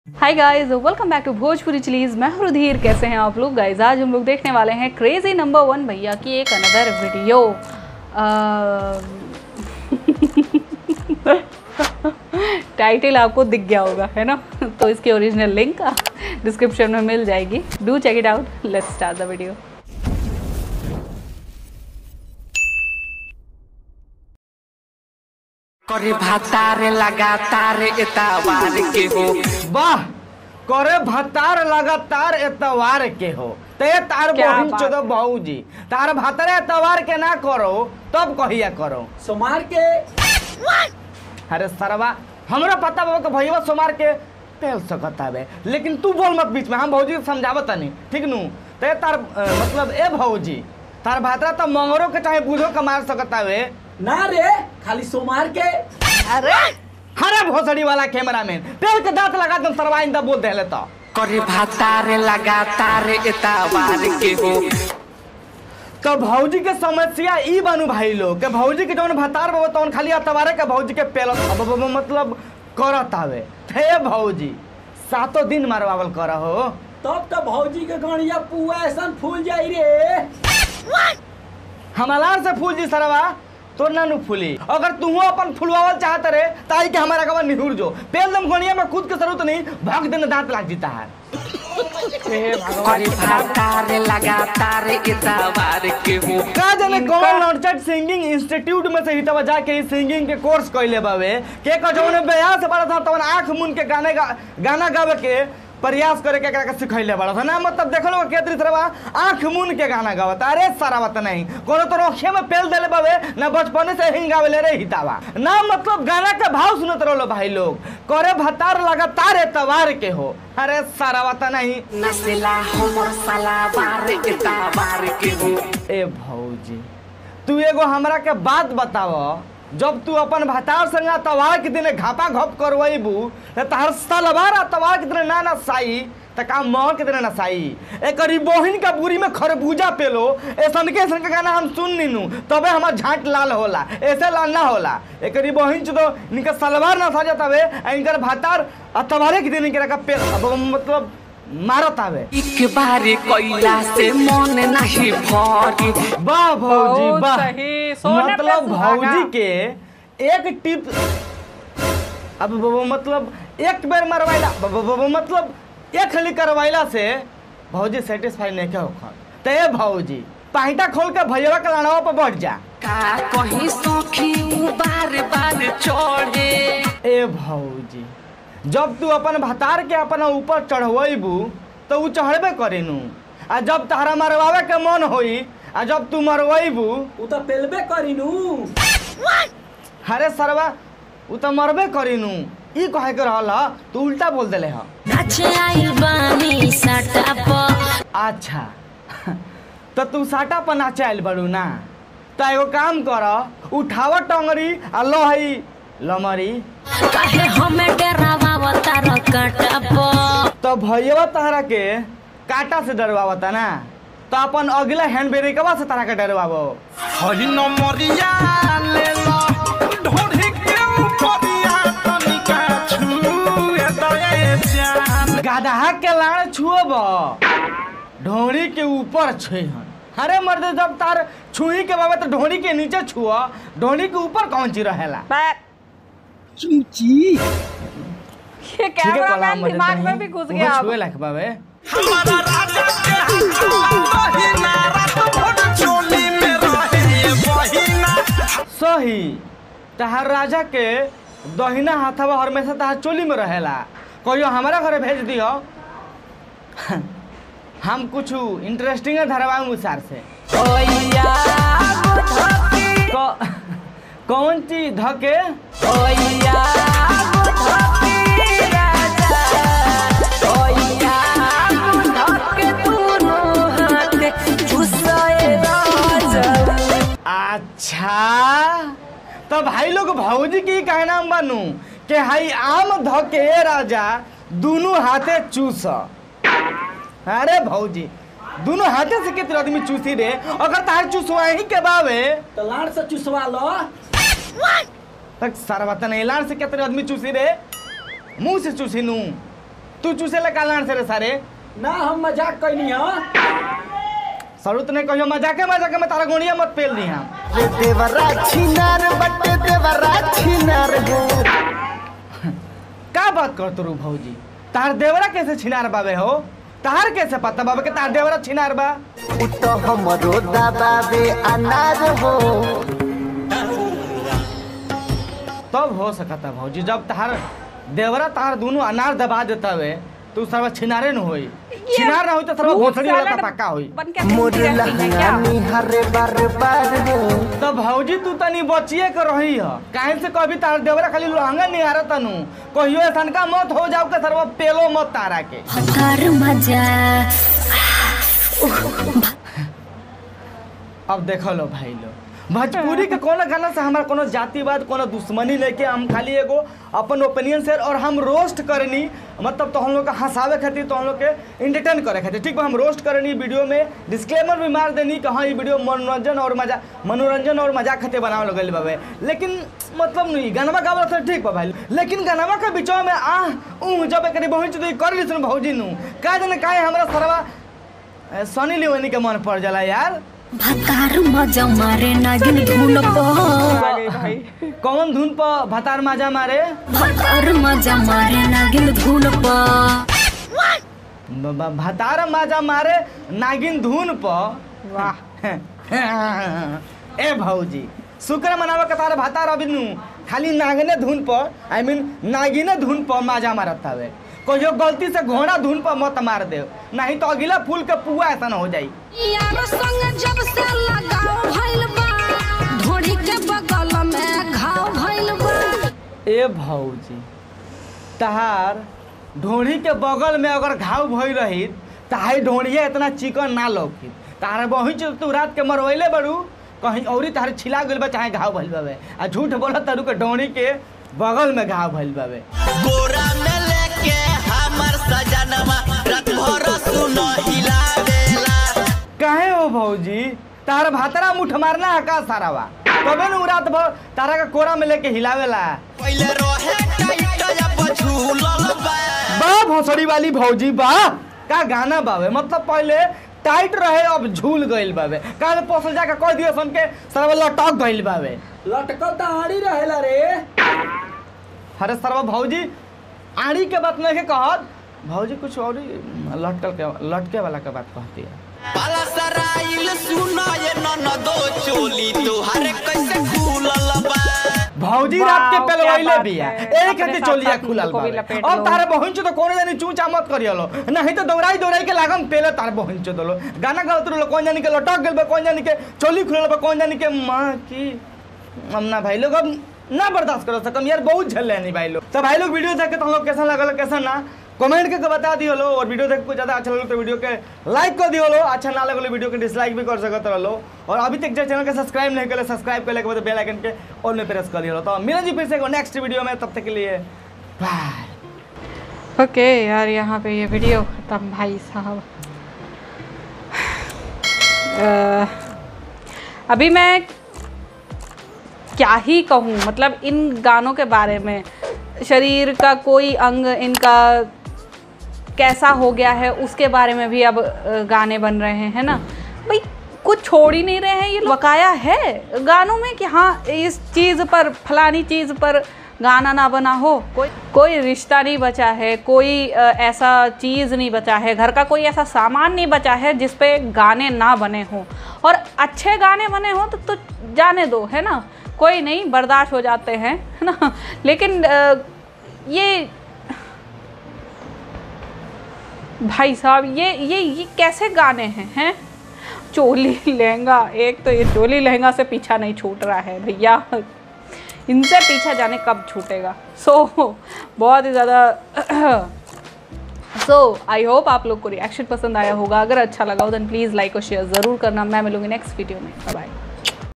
Hi guys welcome back to Bhojpuri chillies मैं हूं रुधीर कैसे हैं आप लोग गाइस आज हम लोग देखने वाले हैं क्रेजी नंबर वन भैया की एक अनदर वीडियो टाइटल आपको दिख गया होगा है ना तो इसकी ओरिजिनल लिंक डिस्क्रिप्शन में मिल जाएगी do check it out let's start the video करे भातार लगातार एतावार के हो वाह करे भतार लगातार एतवार के हो ते तार क्या बहिन बात चोदो बहूजी तार भतार एतवार के ना करो तब कहिया करो सोमार के अरे सरवा हमरा पता बा कि भैया सोमार के तेल सकत हवे लेकिन तू बोल मत बीच में हम भौजी के समझावत तनी ठीक नु ते तार अ, मतलब ए भौजी तार भातरा तो मंगरो के चाहे बूढ़ो के मार सकत हवे ना रे खाली सोमार के अरे हरे भोसड़ी वाला कैमरामैन तेल के दांत लगा दम सरवा इंदा बोल देले तो करे भातार लगातार एतावार के हो तो भौजी के समस्या ई बानू भाई लोग के भौजी के जौन भतार बाबा तौन खाली अतवारे के भौजी के पेलत अब अब- अब मतलब करत आवे थे भौजी सातों दिन मारवावल कर हो तब तो भौजी के गणिया पुआ ऐसा फूल जाई रे हमलार से फूल जी सरवा तो ना नु फूली अगर तू अपन फुलवावल चाहत रे ताई के हमारा कबा निहुर जो पेल दम गोनिया में खुद के जरूरत नहीं भाग देने दांत लाग जीता है हे भगवान करे भातार लगातार एतावार के हो का जाने कौन नॉनचट सिंगिंग इंस्टीट्यूट में से ही तब जाके सिंगिंग के कोर्स कइले बावे के का जौन ब्याह से बड़ा था तवन आंख मुन के गाने गा, गाना गावे के प्रयास करे के एकरा के सिखैले बड़ा था ना मतलब देखलो के तरी तरह आंख मुन के गाना गावत अरे सारा बात नहीं कोनो तो रोखे में पेल देले बावे ना बचपने से ही गावेले रे हितावा ना मतलब गाना के भाव सुनत रहलो भाई लोग करे भतार लगातार एतवार के हो अरे सारा बात नहीं नसेला हमर सलावार एतावार के हो ए भौजी तू एगो हमरा के बात बताव जब तू अपन भतार संग तवार के दिन घापा घप करवैबू त तहर सलवार तवार के दिन ना ना साई त का मह के दिन ना साई एकरी बहिन का बुरी में खरबूजा पेलो ऐसन के ऐसन के गाना हम सुन नीनू तबे हमर झाट लाल होला ऐसे लाल ना होला एकरी बहिन तो इनका सलवार ना साजत हवे आ इनकर भतार तवारे के दिन इनकरा का पे अब मतलब मारत हवे एक बार कोइला से मन नहीं भरी वाह भौजी बहुत वाह सही, सोने पे मतलब सुहागा। भौजी के एक टिप अब ब- ब- मतलब एक बेर मरवाइला ब- ब- ब- मतलब एक खली करवाइला से भौजी सेटिस्फाई नहीं के होखन तो ये भौजी पाहिटा खोल के भैया के लाड़वा पर बैठ जा का कहीं सखी उ बार बार चढ़े ए भौजी जब तू अपन भतार के अपन ऊपर चढ़वेबू तो उ चढ़बे करेनू आ जब तहरा मरवावे के मन होई आ जब तू मरवेबू उ तो पेलबे करीनू अरे सरवा उ त मरबे करिनु ई कहे के रहल ह तू उल्टा बोल देले ह नाचे आइल बानी साटा प अच्छा त तू साटा पर नाचे आइल बड़ू ना त एगो काम कर उठाव टंगरी आ लहई लमरी काहे हमें डरावा तार काटा प त भैया तहरा के काटा से डरवावता ना त अपन अगला हैंड ब्रेकवा से तहरा के डरवावो हरी नमरिया ले लो ढोढ़ी के ऊपरिया तनिका छुए दए जान गदहा के लाड़ छुअब ढोरी के ऊपर छुहन अरे मर्द जब तार छुई के बाबा तो ढोरी के नीचे छुआ ढोरी के ऊपर कौन चीज रहेला चूची ये ठीक है कैमरा कला मैन मदद दिमाग में नहीं। भी घुस उहो गया अब। छुए लायक बाबे हमारा राजा के हाथ बहिना रात भर चोली में रहे ये बहिना सही तहार राजा के दहिना हाथवा हमेशा तहार चोली में रहेला कहियो हमारा घरे भेज दियो हम कुछ इंटरेस्टिंग धरवाऊं सार से क- कौन चीज धके अच्छा तो भाई लोग भौजी की कहना बनू कि हाई आम धके राजा दोनों हाथे चूस अरे भौजी दोनों हाथे से कितने आदमी चूसी रे अगर तार चूसवा ही के बावे तो लाड़ से चुसवा लो तक सरवतन एलान से कितने आदमी चूसी रे मुंह से चूसी नू तू चूसे ले कालान से रे सारे ना हम मजाक कैनी हाँ सरुत ने कहियो मजाके मजाके में तारा गोनिया मत पेल दी हम देवरा छिनार बटे देवरा छिनार हो का बात कर तू भौजी तार देवरा कैसे छिनार बाबे हो तार कैसे पता बाबे के तार देवरा छिनार बा उ तो हमरो दबावे अनार हो तब हो सकता भौजी जब तार देवरा तार दोनों अनार दबा देता वे तो सर्व छिनारे न होई छिनार ना होई तो सर्व भोसड़ी वाला तो पक्का होई बन के मोर रहती है क्या? लहंगानी हरे बार बार हो तो भौजी तू तनी बचिए कर रही है काहे से कभी तार देवरा खाली लहंगा नहीं आ रहा तनु कहियो ऐसन का मत हो जाओ के सर्व पेलो मत तारा के हकार मजा अब देख लो भाई लो भोजपुरी के कोनो गाना से हमारा कोनो जातिवाद कोनो दुश्मनी लेके हम खाली एगो अपन ओपिनियन से और हम रोस्ट करनी मतलब तो हम लोग का हंसावे खातिर तो हम लोग के इंटरटेन करे खातिर ठीक बा हम रोस्ट करनी वीडियो में डिस्क्लेमर भी मार देनी कि हाँ ये वीडियो मनोरंजन और मजा मनोरंजन और मजाक खातिर बनावे लगल बाबे लेकिन मतलब नहीं गाना गावला तो ठीक बा भाई लेकिन गाना के बीचवा में आ ऊ जब एक बहुत तो कर ली सुन भौजी नु का जाने काहे हमरा सरवा ए, सनी लियोनी के मन पड़ जाला यार भतार मजा मारे नागिन धुन आ पर गई भाई कौन धुन पर भतार माजा मारे भतार मजा मारे नागिन धुन पर ब- ब- भतार माजा मारे नागिन धुन पर वाह ए भौजी शुक्र मनावे के तार भतार अभी नु खाली नागने धुन पर आई मीन नागिने धुन पर माजा मारत हवे कहियो गलती से घोड़ा धुन पर मत मार दे नहीं तो अगला फूल के पुआ ऐसा हो जाई यार संग जब से लगाव भइल बा ढोड़ी के बगल में घाव भइल बा ए भौजी तहार ढोढ़ी के बगल में अगर घाव भई रही तहाई ढोढ़िया इतना चिकन ना लौकी तार बही तू रात के मरवैले बड़ू कहीं औरी तार छिला गइल बा चाहे घाव भइल बावे आ झूठ बोलत तारू के ढोढ़ी के बगल में घाव भइल बावे गोरा में लेके हमर सजनवा रात भर सुनो हिलावेला काहे हो भौजी तार भातरा मुठ मारना है का सारावा तबे नु रात भर तारा के कोरा में लेके हिलावेला पहिले रहे टाइट अब झूलल बा बा भोसड़ी वाली भौजी बा का गाना बावे मतलब पहले टाइट रहे अब झूल गइल बावे काल पोसल जाके कह दियो सन के सरवा लटक गइल बावे लटकल तो आड़ी रहेला रे अरे सरवा भौजी आड़ी के बात नहीं के कहत भौजी कुछ और ही लटकल के लटके वाला के बात कहती है पाला सराइल सुनो ये ननदो चोली तोहार कैसे खुलल बा भौजी वाह, रात के क्या पेलवैले बात बिया है। एक अपने हती साथ चोलिया साथ खुलल उनको भी बावे लपेट अब लो। तारे बहिन तो कोनो जानी चूचा मत करियलो नहीं तो दौड़ाई दौड़ाई के लागम पेले तार बहिन चो दलो गाना गावत रहो कौन जानी के लटक गेल बा कौन जानी के चोली खुलल बा कौन जानी के मां की अम्ना भाई लोग अब ना बर्दाश्त करो सकम यार बहुत झल लेनी भाई लोग तो भाई लोग वीडियो देख के तो हम लोग कैसा लगल कैसा ना कमेंट करके बता दियो लो और वीडियो देख के ज़्यादा अच्छा लगलो तो वीडियो के लाइक कर दियो लो अच्छा ना लगलो वीडियो के डिसलाइक भी कर सकत रहो और अभी तक जो चैनल के सब्सक्राइब नहीं करे सब्सक्राइब कर के बाद बेल आइकन के ऑल में प्रेस कर लियो तो मिलें जी फिर से नेक्स्ट वीडियो में तब तक के लिए बाय ओके यार यहाँ पे ये वीडियो खत्म भाई साहब अह, अभी मैं क्या ही कहूँ मतलब इन गानों के बारे में शरीर का कोई अंग इनका कैसा हो गया है उसके बारे में भी अब अ, गाने बन रहे हैं ना भाई कुछ छोड़ ही नहीं रहे हैं ये बकाया है गानों में कि हाँ इस चीज़ पर फलानी चीज़ पर गाना ना बना हो कोई कोई रिश्ता नहीं बचा है कोई अ, ऐसा चीज़ नहीं बचा है घर का कोई ऐसा सामान नहीं बचा है जिस पे गाने ना बने हों और अच्छे गाने बने हों तो, तो जाने दो है ना कोई नहीं बर्दाश्त हो जाते हैं है ना लेकिन अ, ये भाई साहब ये ये ये कैसे गाने हैं हैं चोली लहंगा एक तो ये चोली लहंगा से पीछा नहीं छूट रहा है भैया इनसे पीछा जाने कब छूटेगा सो बहुत ही ज़्यादा सो आई होप आप लोग को रिएक्शन पसंद आया होगा अगर अच्छा लगा हो देन प्लीज़ लाइक और शेयर ज़रूर करना मैं मिलूंगी नेक्स्ट वीडियो में बाय